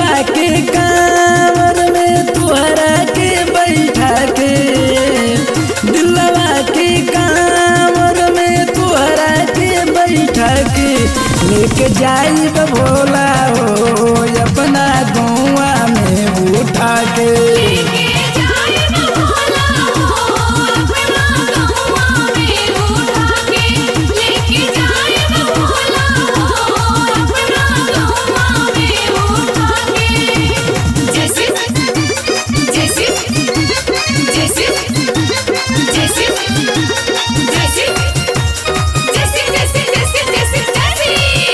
दिलवा के कांवर में तुहरा के बैठा के दिलवा के कांवर में तुहरा के बैठा के लेके जाई भोला हो अपना गौआ में उठा के लेके जाए भोला हो अपना गौवा में उठा के लेके जाए भोला हो अपना गौवा में उठा के जैसे जैसे जैसे जैसे जैसे जैसे जैसे जैसे जैसे जैसे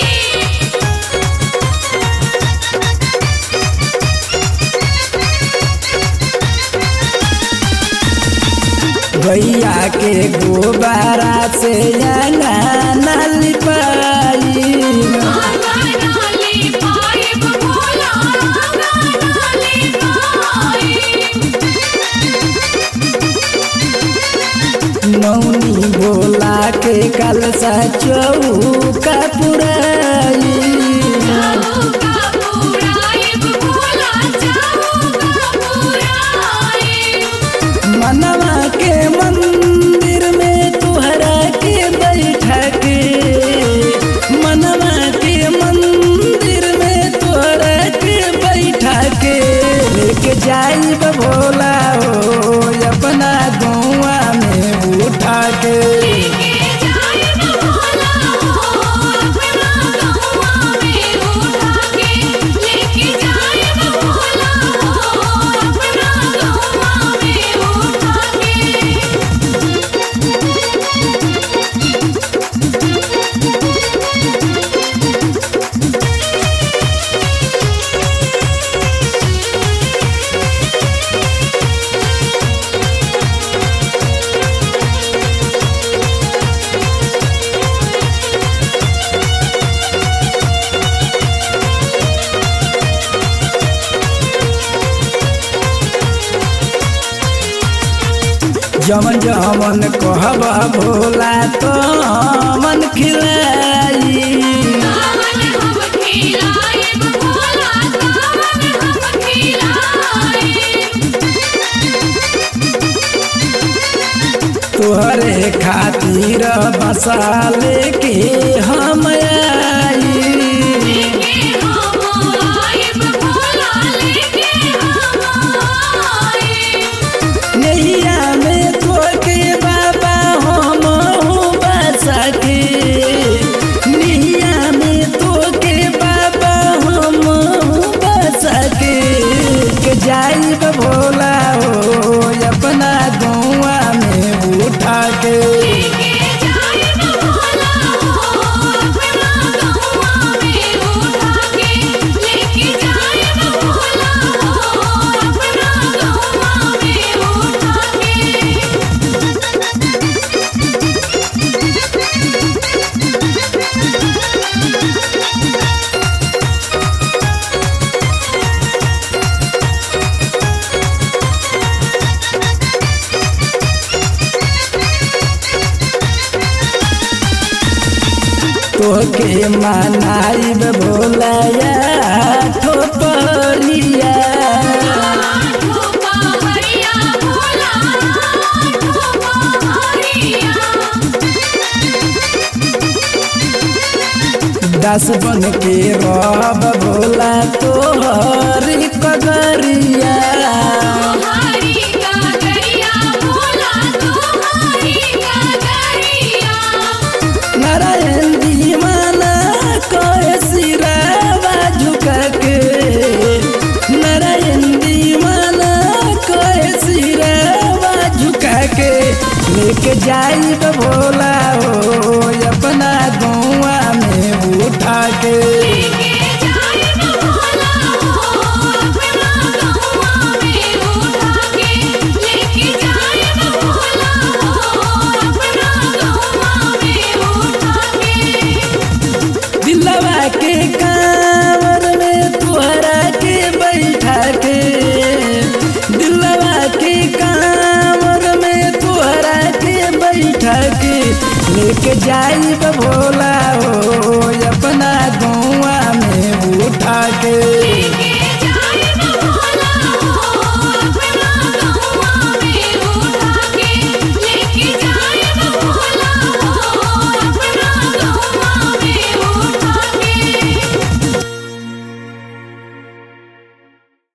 गैया के गोबारा से अंगना लिपाई आंगनाले पाइब भोला आंगनाले पाइब मौनी भोला के कलसा चौका पुराई चौका पुराइब भोला चौका पुराइब मनवा के मंदिर में तुहरा के बैठा के मनवा के मंदिर में तुहरा के बैठा के लेके जाई भोला हो अपना गौआ में उठा के लेके जाए भोला हो अपना गौवा में उठा के लेके जाए भोला हो अपना गौवा में उठा के जमन जमन कहबा भोला तो मन खिलाई कावन हम खिलाएब भोला कावन हम खिलाएब तोहरे खातिर बसा लेके हम आई लेके हम आएब भोला लेके हम आएब नैया में तोके बाबा हम हूँ बसा के नैया में तोके बाबा हम हूँ बसा के के जाई भोला हो अपना गौआ में उठा के लेके जाए भोला हो अपना गौवा में उठा के लेके जाए भोला हो अपना गौवा में उठा के तोके मनाइब भोलाया ठोपरिया ठोपा हरिया भोला ठोपा हरिया दस बन के रब भोला तोहरी कगरिया हरि का गरिया भोला तुम्हारी का गरिया नारायण दीवाना कहे सिरावा झुका के नारायण दीवाना कहे सिरावा झुका के लेके जाई भोला हो अपना गौआ में उठा के लेके जाए भोला हो अपना गौवा में उठा के लेके जाए भोला हो अपना गौवा में उठा के दिलवा के कांवर में तुहरा के बैठा के दिलवा के कांवर में तुहरा के बैठा के लेके जाई भोला हो अपना गौआ में उठा के